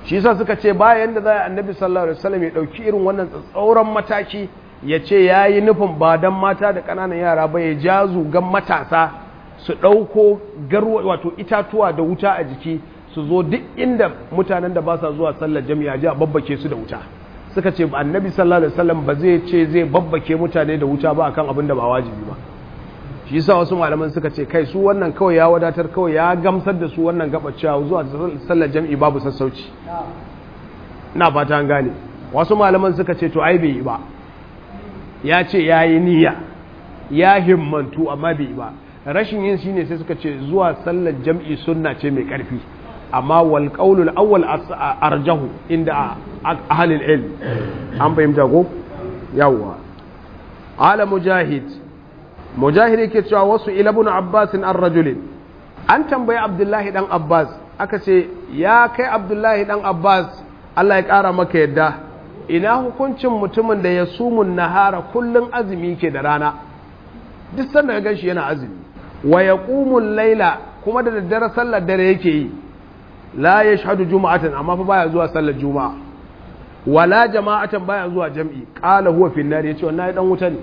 shi yasa suka ce bayan da za a annabi sallallahu alaihi wasallam ya dauki irin wannan tsauran mataki ya ce ya yi nufin ba don mata da ƙananan yara ba ya ja zugan matasa su ɗauko garwa wato itatuwa da wuta a jiki su zo duk inda mutanen da ba sa zuwa sallar jami'a ji a babbake su da wuta suka ce annabi sallallahu alaihi wasallam ba zai ce zai babbake mutane da wuta ba akan abin da ba wajibi ba shi yasa wasu malaman suka ce kai su wannan kawai ya wadatar kawai ya gamsar da su wannan gaba cewa zuwa sallar jami'i babu sassauci ina fata an gane wasu malaman suka ce to ai bai yi ba ya ce ya yi niyya ya himmantu amma bai ba rashin yin shine sai suka ce zuwa sallar jam'i sunna ce mai karfi amma wal qaulul awwal arjahu inda ahlul ilm an fahimta ko yawwa ala mujahid mujahid yake cewa wasu ila ibn abbas an rajulin an tambayi abdullahi dan abbas aka ce ya kai abdullahi dan abbas Allah ya kara maka yadda ina hukuncin mutumin da ya sumun nahara kullum azumi ke da rana duk sanda ga shi yana azumi wa ya laila kuma da daddare sallar dare yake yi la ya shahadu juma'atan amma fa baya zuwa sallar juma'a wala jama'atan baya zuwa jam'i qala huwa fi nar yace wannan dan wuta ne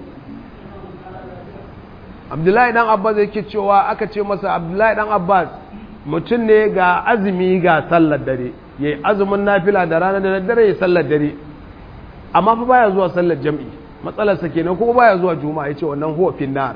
Abdullahi dan Abbas yake cewa aka ce masa Abdullahi dan Abbas mutum ne ga azumi ga sallar dare yayi azumin nafila da rana da daddare ya sallar dare amma fa baya zuwa sallar jam'i matsalarsa kenan kuma baya zuwa juma'a yace wannan huwa finnar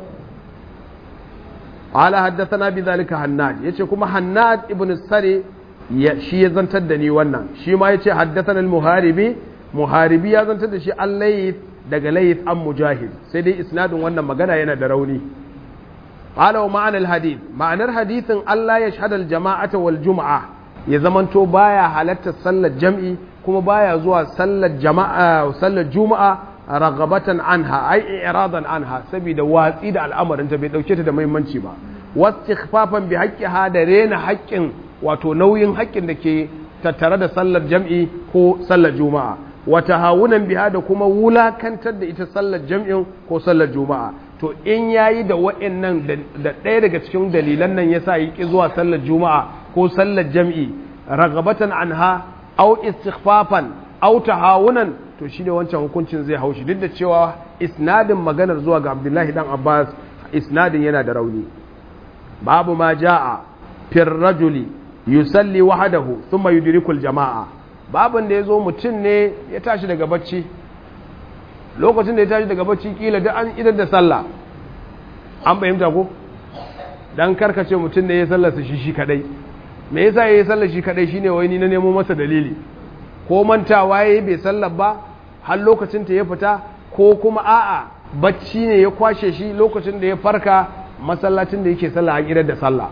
ala haddathana bi zalika hannad yace kuma hannad ibn sari shi ya zantar da ni wannan shi ma yace haddathana al-muharibi muharibi ya zantar da shi al-layth daga layth an mujahid sai dai isnadin wannan magana yana da rauni qala wa ma'ana al-hadith ma'anar hadithin Allah ya shahada al-jama'ata wal jum'a ya zamanto baya halatta sallar jam'i kuma baya zuwa sallar jama'a sallar juma'a ragabatan anha ai iradan anha saboda watsi da al'amarin ta bai dauke ta da muhimmanci ba wastighfafan bi haqqiha da rena haƙƙin wato nauyin haƙƙin da ke tattare da sallar jam'i ko sallar juma'a wa tahawunan biha da kuma wulakantar da ita sallar jam'in ko sallar juma'a to in yayi da wa'annan da ɗaya daga cikin dalilan nan yasa yi ki zuwa sallar juma'a ko sallar jam'i ragabatan anha au istighfafan au tahawunan to shi da wancan hukuncin zai haushi duk da cewa isnadin maganar zuwa ga Abdullahi dan Abbas isnadin yana da rauni babu ma jaa fir rajuli yusalli wahdahu thumma yudrikul jama'a babin da yazo mutum ne ya tashi daga bacci lokacin da ya tashi daga bacci kila da an idan da sallah an fahimta ko dan karkace mutum ne ya sallarsa shi shi kadai me yasa yayi sallar shi kadai shine wai ni na nemo masa dalili ko mantawa yayi bai sallar ba har lokacin ta ya fita ko kuma a'a bacci ne ya kwashe shi lokacin da ya farka masallacin da yake sallah an idar da sallah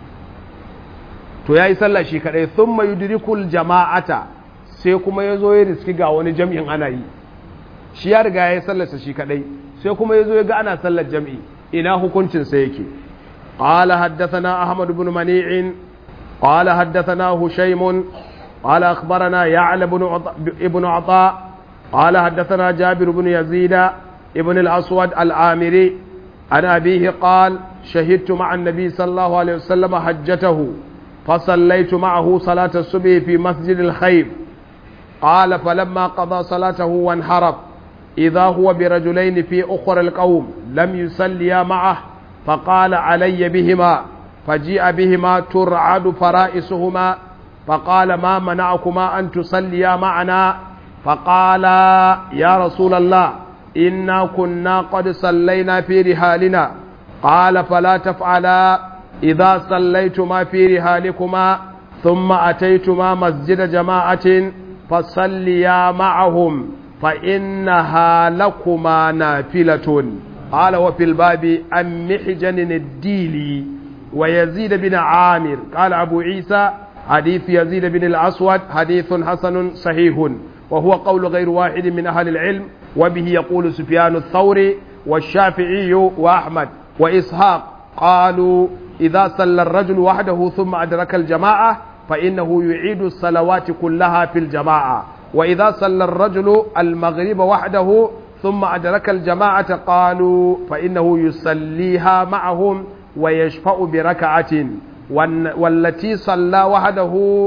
to yayi sallah shi kadai thumma yudrikul jama'ata sai kuma yazo ya riski ga wani jami'in ana yi shi ya riga yayi sallarsa shi kadai sai kuma yazo ya ga ana sallar jami'i ina hukuncin sa yake قال حدثنا أحمد بن منيع قال حدثنا هشيم قال أخبرنا يعلى بن عط... ابن عطاء قال حدثنا جابر بن يزيد ابن الأسود العامري عن أبيه قال شهدت مع النبي صلى الله عليه وسلم حجته فصليت معه صلاة الصبح في مسجد الخيف قال فلما قضى صلاته وانحرف إذا هو برجلين في أخر القوم لم يصليا معه فقال علي بهما فجيء بهما ترعد فرائسهما فقال ما منعكما أن تصليا معنا فقال يا رسول الله إنا كنا قد صلينا في رحالنا قال فلا تفعلا إذا صليتما في رحالكما ثم أتيتما مسجد جماعة فصليا معهم فإنها لكما نافلة قال وفي الباب عن محجن الديلي ويزيد بن عامر قال أبو عيسى حديث يزيد بن الأسود حديث حسن صحيح وهو قول غير واحد من أهل العلم وبه يقول سفيان الثوري والشافعي وأحمد وإسحاق قالوا إذا صلى الرجل وحده ثم أدرك الجماعة فإنه يعيد الصلوات كلها في الجماعة وإذا صلى الرجل المغرب وحده ثم أدرك الجماعة قالوا فإنه يصليها معهم ويشفع بركعة والتي صلى وحده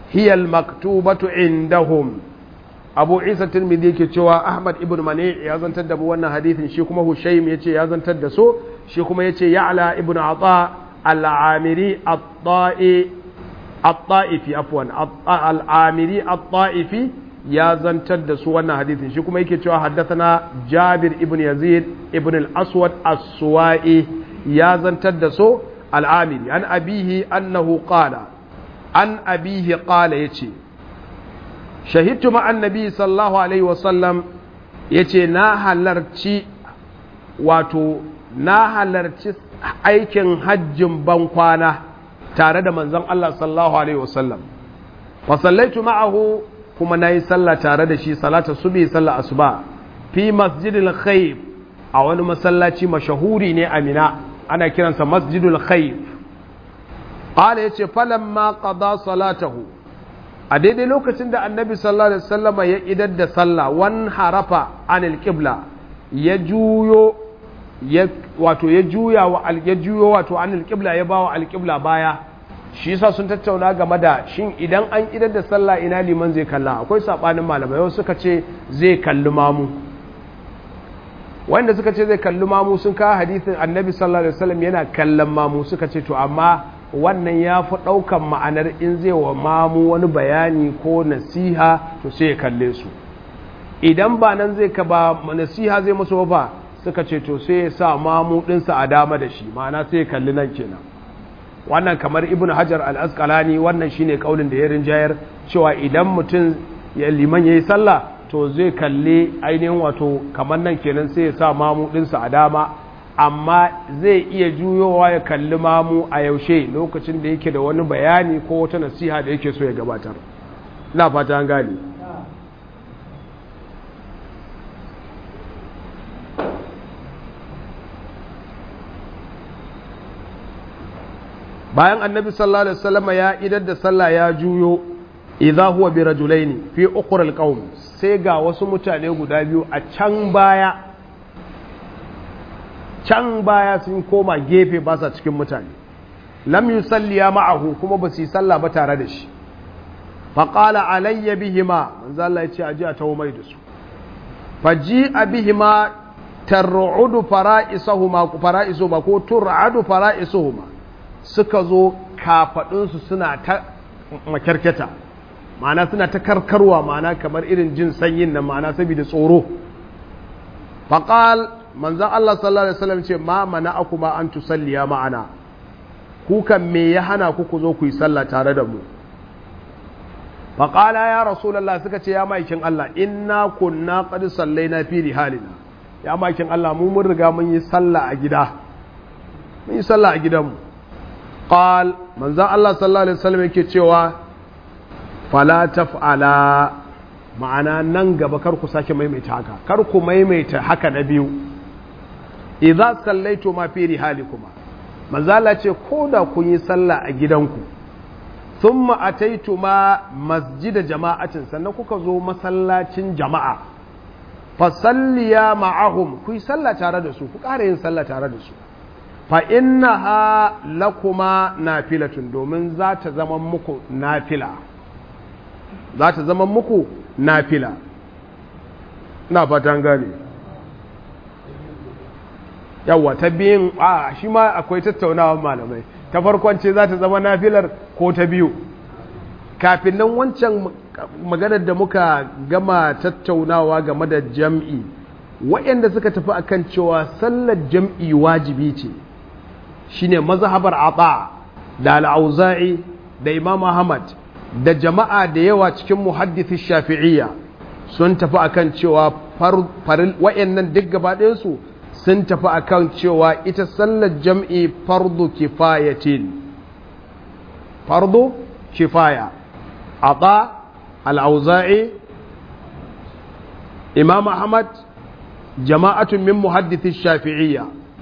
hiya al-maktubatu indahum abu isa tirmidhi yake cewa ahmad ibn mani ya zantar da mu wannan hadithin shi kuma hushaym yace ya zantar da so shi kuma yace ya'la ibn ata al-amiri at-ta'i at-ta'ifi afwan al-amiri at-ta'ifi ya zantar da su wannan hadithin shi kuma yake cewa haddathana jabir ibn yazid ibn al-aswad as-suwa'i ya zantar da so al-amiri an abihi annahu qala an abihi qala yace shahidtu ma'an nabi sallallahu alaihi wasallam ya ce na halarci wato na halarci aikin hajjin bankwana tare da manzon Allah sallallahu alaihi wasallam fasallaitu ma'ahu kuma na yi sallah tare da shi salata subi sallah asuba fi masjidil khayf a wani masallaci mashahuri ne amina ana kiransa masjidul khayf qala yace falamma qada salatahu a daidai lokacin da annabi sallallahu alaihi wasallama ya idar da sallah wan harafa anil qibla ya juyo ya wato ya juya wa ya juyo wato anil qibla ya bawa al qibla baya shi yasa sun tattauna game da shin idan an idar da sallah ina liman zai kalla akwai sabanin malamai wasu suka ce zai kalli mamu wanda suka ce zai kalli mamu sun kawo hadisin annabi sallallahu alaihi wasallam yana kallon mamu suka ce to amma wannan ya fi ɗaukan ma'anar in zai wa mamu wani bayani ko nasiha to sai ya kalle su idan ba nan zai ka ba nasiha zai musu ba suka ce to sai ya sa mamu ɗinsa a dama da shi ma'ana sai ya kalli nan kenan wannan kamar ibn hajar al-asqalani wannan shine kaulin da ya rinjayar cewa idan mutum ya liman yayi sallah to zai kalle ainihin wato kamar nan kenan sai ya sa mamu ɗinsa a dama amma zai iya juyowa ya kalli mamu a yaushe lokacin da yake da wani bayani ko wata nasiha da yake so ya gabatar na fata an gani bayan annabi sallallahu alaihi wasallam ya idar da sallah ya juyo idza huwa bi rajulaini fi ukhra alqawm sai ga wasu mutane guda biyu a can baya can baya sun koma gefe ba sa cikin mutane lam yusalliya ma'ahu kuma ba su yi sallah ba tare da shi faƙala alayya bihima manzo Allah ya ce aje a tawo mai da su faji a bihima tar'udu fara'isuhuma fara'isuhuma ko tur'adu fara'isuhuma suka zo kafadun su suna ta makarkata ma'ana suna ta karkarwa ma'ana kamar irin jin sanyin nan ma'ana saboda tsoro faqal manzan Allah sallallahu Alaihi wasallam ce ma mana aku ma an tusalliya ma'ana kukan me ya hana ku ku zo ku yi sallah tare da mu faƙala ya rasulallah suka ce ya maikin Allah inna kunna qad sallaina fi rihalina ya maikin Allah mu mun riga mun yi sallah a gida mun yi sallah a gidanmu qal manzan Allah sallallahu alaihi wasallam yake cewa fala taf'ala ma'ana nan gaba kar ku sake maimaita haka kar ku maimaita haka na biyu idza sallaitu ma fi rihalikuma manzala ce ko da kun yi sallah a gidanku thumma ataitu ma masjida jama'atin sannan kuka zo masallacin jama'a fa salliya ma'ahum ku yi sallah tare da su ku ƙara yin sallah tare da su fa innaha lakuma nafilatun domin za ta zama muku nafila za ta zama muku nafila na fatan gane yawwa ta biyun a shi ma akwai tattaunawa malamai ta farkon ce za ta zama nafilar ko ta biyu kafin nan wancan maganar da muka gama tattaunawa game da jam'i waɗanda suka tafi akan cewa sallar jam'i wajibi ce shine mazhabar ata da al'auza'i da imam ahmad da jama'a da yawa cikin muhaddisi shafi'iyya sun tafi akan cewa waɗannan duk gaba ɗayansu sun tafi akan cewa ita sallar jam'i fardu kifayatin fardu kifaya ata al'auza'i imam ahmad jama'atun min muhaddisi shafi'iyya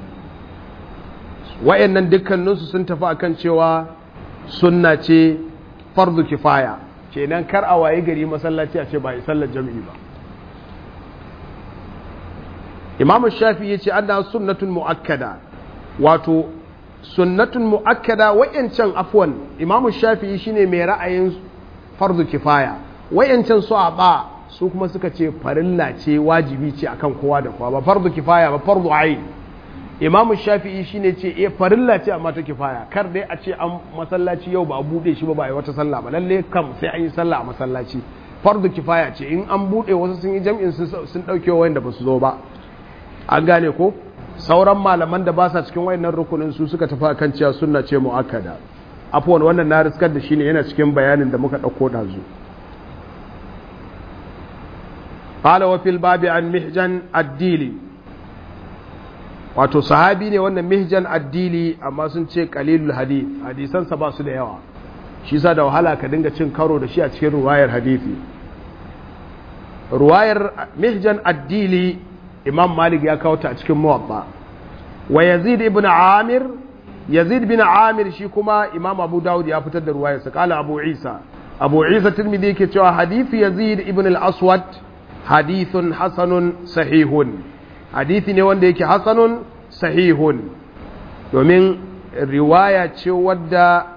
wa'annan dukkaninsu sun tafi akan cewa sunna ce fardu kifaya kenan kar a waye gari masallaci a ce ba yi sallar jami'i ba imam shafi ya ce anna sunnatun mu'akkada wato sunnatun mu'akkada wa'yancan afwan imam shafi shine mai ra'ayin fardu kifaya wayancan su a ba su kuma suka ce farilla ce wajibi ce akan kowa da kowa ba fardu kifaya ba fardu ayin imamu shafi'i shine ce eh farilla ce amma ta kifaya kar dai a ce an masallaci yau ba a bude shi ba ba a yi wata sallah ba lalle kam sai an yi sallah a masallaci fardu kifaya ce in an bude wasu sun yi jam'in sun dauke wanda ba su zo ba an gane ko sauran malaman da ba sa cikin wayannan rukunin su suka tafi kan cewa sunna ce muakkada afwan wannan na riskar da shine yana cikin bayanin da muka dauko dazu qala wa fil babi an mihjan ad-dili wato sahabi ne wannan mihjan ad-dili amma sun ce qalilul hadith hadisan sa ba su da yawa shi sa da wahala ka dinga cin karo da shi a cikin ruwayar hadisi ruwayar mihjan ad-dili imam malik ya kawo ta a cikin muwatta wa yazid ibn amir yazid bin amir shi kuma imam abu dawud ya fitar da ruwayar sa kala abu isa abu isa tirmidhi yake cewa hadisi yazid ibn al-aswad hadithun hasanun sahihun hadithi ne wanda yake hasanun sahihun domin riwaya ce wadda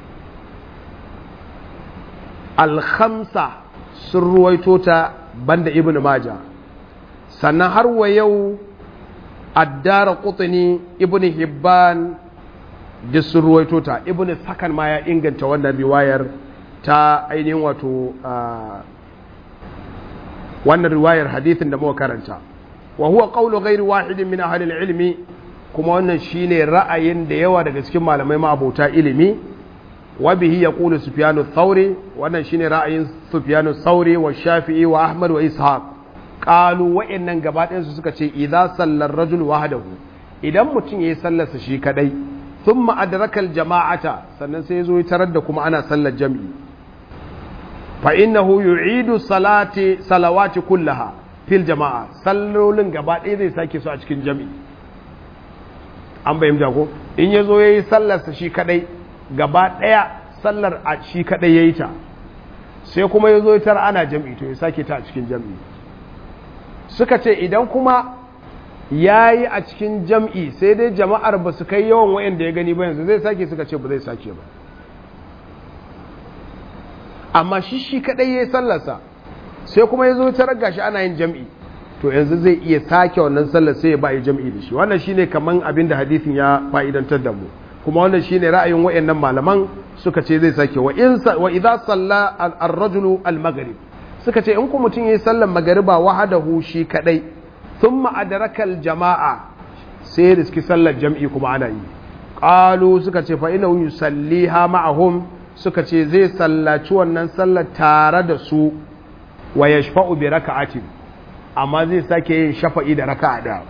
al-khamsa sun ruwaito ta banda ibn majah sannan har wa yau addara kutuni ibn hibban da sun ruwaito ta ibn sakan ma ya inganta wannan riwayar ta ainihin wato wannan riwayar hadithin da muka karanta wa huwa qawlu ghairi wahidin min ahli ilmi kuma wannan shine ra'ayin da yawa daga cikin malamai ma abota ilimi wa bihi yaqulu sufyanu thawri wannan shine ra'ayin sufyanu thawri wa shafi'i wa ahmad wa ishaq qalu wa'annan gaba ɗayan su suka ce idza sallar rajul wahdahu idan mutum yayi sallarsa shi kadai thumma adraka jama'ata sannan sai yazo ya tarar da kuma ana sallar jami'i fa innahu yu'idu salati salawati kullaha fil jama'a sallolin gaba ɗaya zai sake su a cikin jami'i an bayyana ko in yazo yayi sallarsa shi kadai gaba ɗaya sallar a shi kadai yayi ta sai kuma yazo ya tarar ana jami'i to ya sake ta a cikin jami'i suka ce idan kuma ya yi a cikin jam'i sai dai jama'ar ba su kai yawan wa'anda ya gani ba yanzu zai sake suka ce ba zai sake ba amma shi shi kaɗai ya yi sallarsa sai kuma ya zo ta raga shi ana yin jam'i to yanzu zai iya sake wannan sallar sai ya ba yi jam'i da shi wannan shi ne kamar abin da hadithin ya fa'idantar da mu kuma wannan shi ne ra'ayin wa'annan malaman suka ce zai sake wa idza salla al-rajulu al-maghrib suka ce in ku mutum ya yi sallar magariba wahadahu shi kadai sun ma'adarakal jama'a sai ya riski sallar jam'i kuma ana yi ƙalu suka ce fa'ina yi salli ha ma'ahum suka ce zai sallaci wannan sallar tare da su wa ya shafa'u bi raka'atin amma zai sake yin shafa'i da raka'a da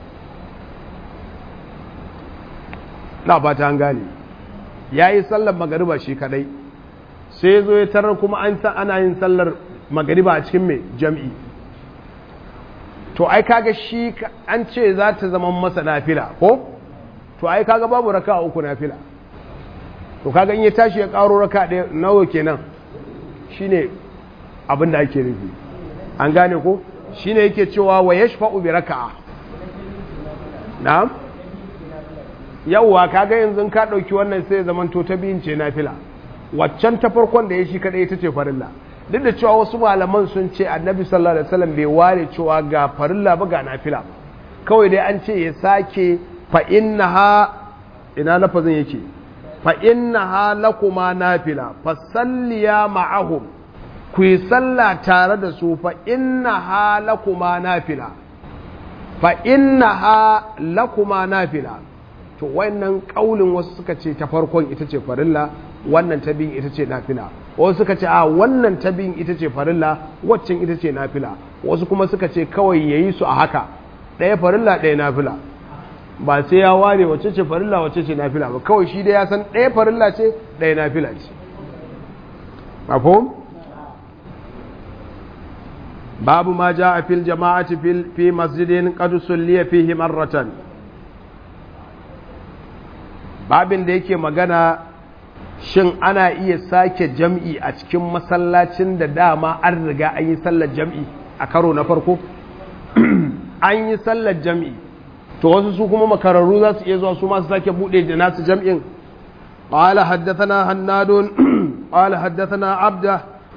na ba ta gane ya yi sallar magariba shi kadai sai zo ya tarar kuma an san ana yin sallar magariba a cikin mai jam'i to ai kaga shi an ce za ta zama masa nafila ko to ai kaga babu raka uku nafila to kaga in ya tashi ya karo raka ɗaya nawa kenan shine abin da ake nufi an gane ko shine yake cewa wa yashfa'u bi raka'a na'am yawwa kaga yanzu ka ɗauki wannan sai zaman to ta biyun ce nafila waccan ta farkon da ya shi kaɗai ita ce farilla duk da cewa wasu malaman sun ce annabi sallallahu alaihi wasallam bai ware cewa ga farilla ba ga nafila kawai dai an ce ya sake fa innaha ina lafazin yake fa innaha lakuma nafila fa salliya ma'ahum ku yi sallah tare da su fa innaha lakuma nafila fa innaha lakuma nafila to wannan kaulin wasu suka ce ta farkon ita ce farilla wannan ta biyun ita ce nafila wasu suka ce a wannan ta biyun ita ce farilla waccan ita ce nafila wasu kuma suka ce kawai yayi su a haka ɗaya farilla ɗaya nafila ba sai ya ware wacce ce farilla wacce ce nafila ba kawai shi dai ya san ɗaya farilla ce ɗaya nafila ce mafhum babu ma a fil jama'ati fi masjidin qad sulliya fihi marratan babin da yake magana shin ana iya sake jam'i a cikin masallacin da dama an riga an yi sallar jam'i a karo na farko an yi sallar jam'i to wasu su kuma makararru za su iya zuwa su masu sake buɗe da nasu jam'in قال حدثنا هناد قال حدثنا عبده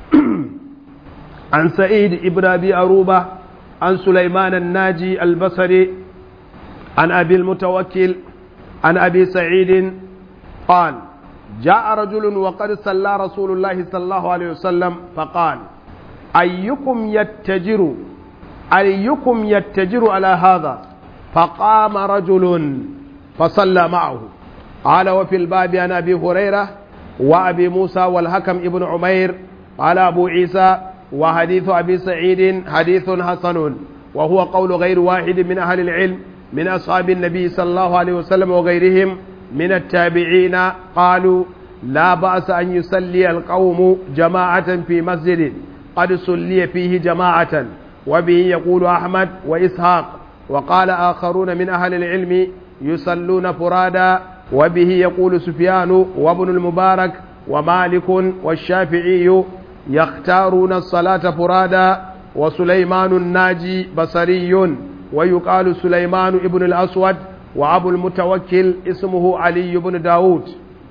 عن سعيد ابن أبي أروبة عن سليمان الناجي البصري عن أبي المتوكل عن أبي سعيد قال جاء رجل وقد صلى رسول الله صلى الله عليه وسلم فقال أيكم يتجر أيكم يتجر على هذا فقام رجل فصلى معه قال وفي الباب عن أبي هريرة وأبي موسى والحكم ابن عمير قال أبو عيسى وحديث أبي سعيد حديث حسن وهو قول غير واحد من أهل العلم من أصحاب النبي صلى الله عليه وسلم وغيرهم من التابعين قالوا لا بأس أن يصلي القوم جماعة في مسجد قد صلي فيه جماعة وبه يقول أحمد وإسحاق وقال آخرون من أهل العلم يصلون فرادا وبه يقول سفيان وابن المبارك ومالك والشافعي يختارون الصلاة فرادا وسليمان الناجي بصري ويقال سليمان ابن الأسود وأبو المتوكل اسمه علي بن داود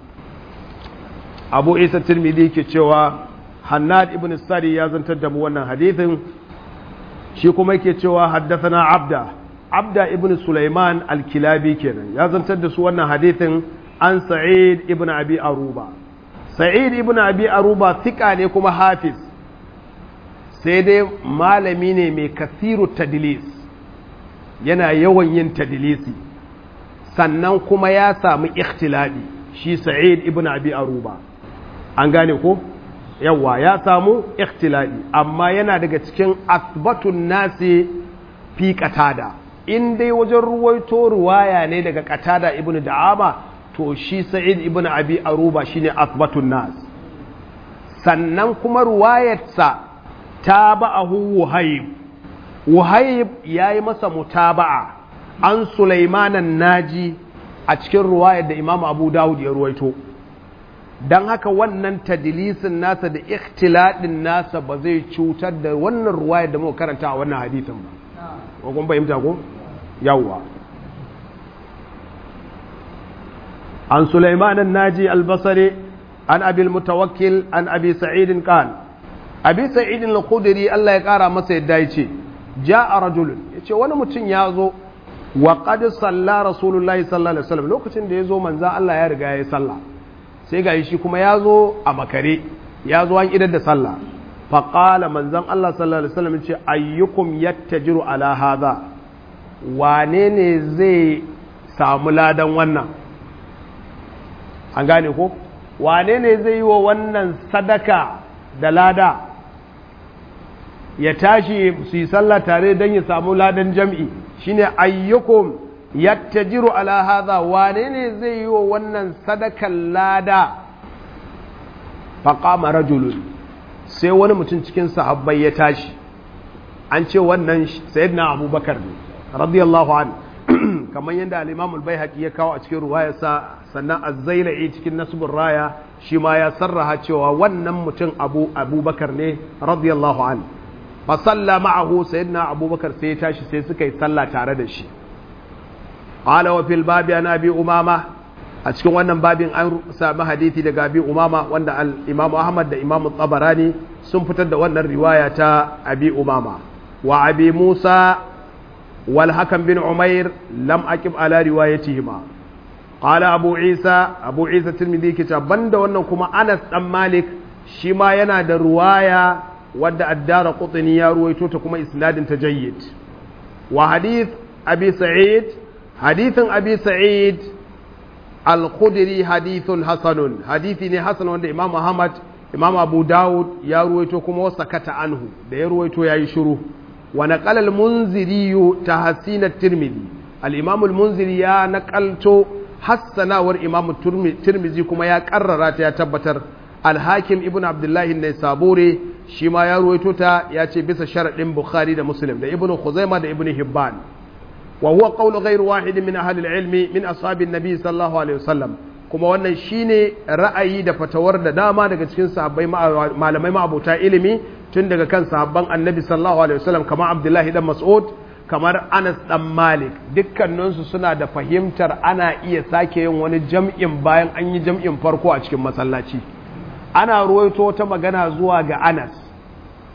أبو عيسى الترمذي كتشوى حناد ابن السري يازن تدبو wannan hadithin shi kuma yake cewa haddathana abda abda ibn sulaiman al-kilabi kenan ya zantar da su wannan hadithin an sa'id ibn abi aruba sa'id ibn abi aruba thika ne kuma hafiz sai dai malami ne mai kasiru tadlis yana yawan yin tadlisi sannan kuma ya samu ikhtilabi shi sa'id ibn abi aruba an gane ko yawa ya samu ikhtilabi amma yana daga cikin asbatun nasi fi qatada in dai wajen ruwaito ruwaya ne daga qatada ibn da'ama to shi sa'id ibn abi aruba shine asbatun nas sannan kuma ruwayarsa taba'ahu wuhayb wuhayb yayi masa mutaba'a an sulaimanan naji a cikin ruwayar da imam abu dawud ya ruwaito don haka wannan tadilisin nasa da ikhtiladin nasa ba zai cutar da wannan ruwayar da muka karanta a wannan hadithin ba ko kun fahimta ko yawwa an sulaimanan naji albasari an abil mutawakkil an abi sa'idin qal abi sa'idin al-khudri Allah ya kara masa yadda yace ja'a rajulun yace wani mutum ya zo wa qad salla rasulullahi sallallahu alaihi wasallam lokacin da yazo manzo Allah ya riga yayi sallah sai ga shi kuma yazo a makare yazo an idar da sallah fa qala manzon Allah sallallahu alaihi wasallam yace ayyukum yattajiru ala hadha wane ne zai samu ladan wannan an gane ko wane ne zai yi wa wannan sadaka da lada ya tashi su yi sallah tare don ya samu ladan jam'i shine ayyukum yattajiru ala hadha wane ne zai yi wa wannan sadakan lada faqama rajulun sai wani mutum cikin sahabbai ya tashi an ce wannan sayyidina abubakar ne radiyallahu an kamar yadda al-imam al-baihaqi ya kawo a cikin ruwayarsa sannan az-zailai cikin nasbur raya shi ma ya sarraha cewa wannan mutum abu abubakar ne radiyallahu an fa salla ma'ahu sayyidina abubakar sai ya tashi sai suka yi sallah tare da shi qala wa fil babi ana bi umama a cikin wannan babin an sami hadisi daga bi umama wanda al-imam ahmad da imam tabarani sun fitar da wannan riwaya ta abi umama wa abi musa wal hakam bin umair lam aqib ala riwayatihima qala abu isa abu isa tirmidhi ke banda wannan kuma anas dan malik shi ma yana da ruwaya wadda addara qutni ya ruwaito ta kuma isnadin ta jayyid wa hadith abi sa'id hadithin abi sa'id al-khudri hadithun hasanun hadithi ne hasan wanda imam ahmad imam abu dawud ya ruwaito kuma wasa kata anhu da ya ruwaito yayi shiru wa naqala al-munziri tahsin at-tirmidhi al-imam al-munziri ya naqalto hassanawar imam tirmidhi kuma ya karrara ta ya tabbatar al-hakim ibn abdullahi ne sabore shi ma ya ruwaito ta ya ce bisa sharadin bukhari da muslim da ibn khuzaima da ibn hibban وهو قول غير واحد من أهل العلم من أصحاب النبي صلى الله عليه وسلم kuma wannan shine ra'ayi da fatawar da dama daga cikin sahabbai malamai ma'abota ilimi tun daga kan sahabban annabi sallallahu alaihi wasallam kamar abdullahi dan mas'ud kamar anas dan malik dukkaninsu suna da fahimtar ana iya sake yin wani jam'in bayan an yi jam'in farko a cikin masallaci ana ruwaito ta magana zuwa ga anas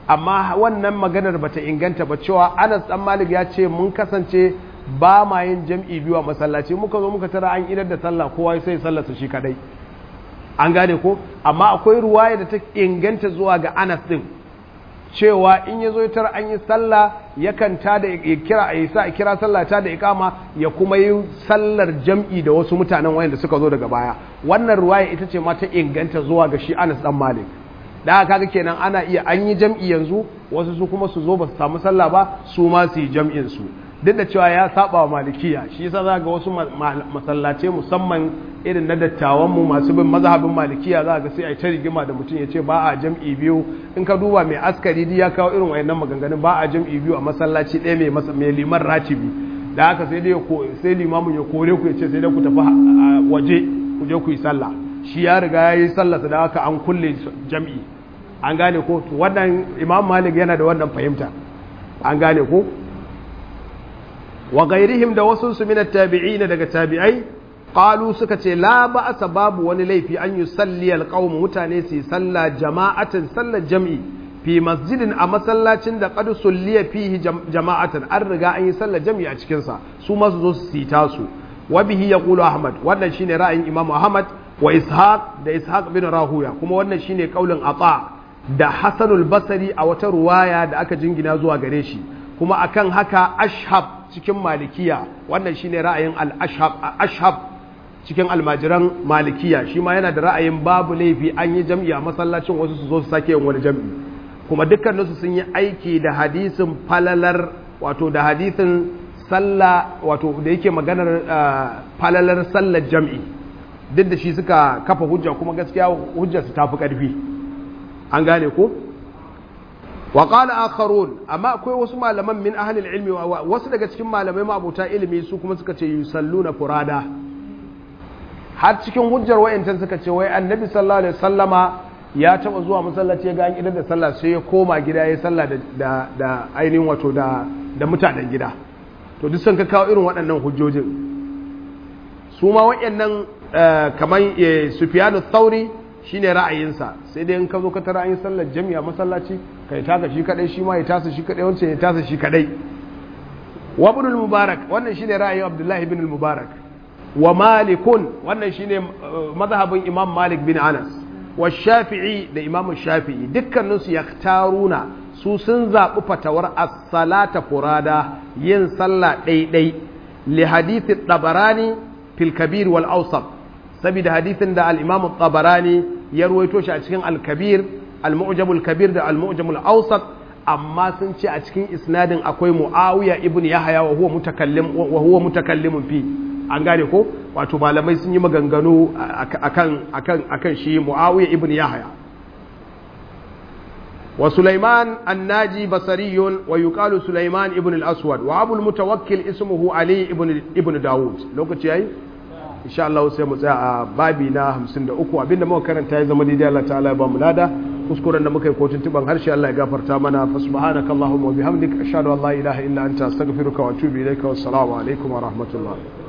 amma wannan maganar bata inganta ba cewa Anas dan Malik ya ce mun kasance ba ma yin jam'i biyu a masallaci muka zo muka tara an idar da sallah kowa sai sallarsa shi kadai an gane ko amma akwai ruwaya da ta inganta zuwa ga Anas din cewa in ya zo ya tara an yi sallah yakan ta da ya kira a sa kira sallah ta da ikama ya kuma yi sallar jam'i da wasu mutanen wayanda suka zo daga baya wannan ruwaya ita ce ma ta inganta zuwa ga shi Anas dan Malik da haka kaga kenan ana iya an yi jam'i yanzu wasu su kuma su zo ba su samu sallah ba su ma su yi jam'in su duk da cewa ya saba wa malikiya shi yasa za ga wasu masallace musamman irin na dattawan mu masu bin mazhabin malikiya za ga sai a ta rigima da mutum ya ce ba a jam'i biyu in ka duba mai askari ya kawo irin wayannan maganganun ba a jam'i biyu a masallaci ɗaya mai mai liman ratibi da haka sai dai sai limamin ya kore ku ya ce sai dai ku tafi waje ku je ku yi sallah shi ya riga ya yi sallah da haka an kulle jam'i an gane ko wannan imam malik yana da wannan fahimta an gane ko wa gairihim da wasu su min tabi'in daga tabi'ai qalu suka ce la ba'sa babu wani laifi an yusalli alqawm mutane su salla jama'atan sallar jam'i fi masjidin a masallacin da qad sulliya fihi jama'atan an riga an yi sallar jam'i a cikin sa su ma su zo su sita su wa bihi yaqulu ahmad wannan shine ra'ayin imam ahmad wa ishaq da ishaq bin rahuya kuma wannan shine kaulin ata da hasanul basri a wata ruwaya da aka jingina zuwa gare shi kuma akan haka ashab cikin malikiya wannan shine ra'ayin al-ashab ashab cikin almajiran malikiya shi ma yana da ra'ayin babu laifi an yi jam'i a masallacin wasu su zo su sake yin wani jam'i kuma dukkaninsu sun yi aiki da hadisin falalar wato da hadisin sallah wato da yake maganar falalar sallar jam'i duk da shi suka kafa hujja kuma gaskiya hujjar su tafi karfi an gane ko wa qala akharun amma akwai wasu malaman min ahli ilmi wasu daga cikin malamai mabuta ilimi su kuma suka ce yusalluna furada har cikin hujjar wayantan suka ce wai annabi sallallahu alaihi wasallama ya taba zuwa masallaci ga an idan da sallah sai ya koma gida ya sallah da da ainihin wato da da mutanen gida to duk sun ka kawo irin waɗannan hujjojin su ma waɗannan kamar Sufyanu Thauri shine ra'ayinsa sai dai in ka zo ka tara an yi sallar jami'a masallaci kai taka shi kadai shi ma ya tasa shi kadai wancan ya tasa shi kadai wa ibn al-mubarak wannan shine ra'ayin Abdullah ibn al-mubarak wa malikun wannan shine mazhabin Imam Malik bin Anas wa Shafi'i da Imam Shafi'i dukkanin su yaktaruna su sun zabi fatawar as-salata furada yin sallah daidai li hadith at-Tabarani fil kabir wal awsat saboda hadithin da al-Imam at-Tabarani ya ruwaito shi a cikin al-kabir al-mu'jam al-kabir da al-mu'jam al-awsat amma sun ce a cikin isnadin akwai Muawiya ibn Yahya wa huwa mutakallim wa huwa mutakallimun fi an gane ko wato malamai sun yi maganganu akan akan akan shi Muawiya ibn Yahya wa Sulaiman an-Naji basariyun wa yuqalu Sulaiman ibn al-Aswad wa Abu al-Mutawakkil ismuhu Ali ibn ibn Dawud lokaci yayi insha Allah sai mu tsaya a babi na 53 abinda muka karanta ya zama daidai Allah ta'ala ya ba mu lada kuskuren da muka yi kotun tuban harshe Allah ya gafarta mana fa subhanaka allahumma wa bihamdika ashhadu an la ilaha illa anta astaghfiruka wa atubu ilayka wassalamu alaikum wa rahmatullah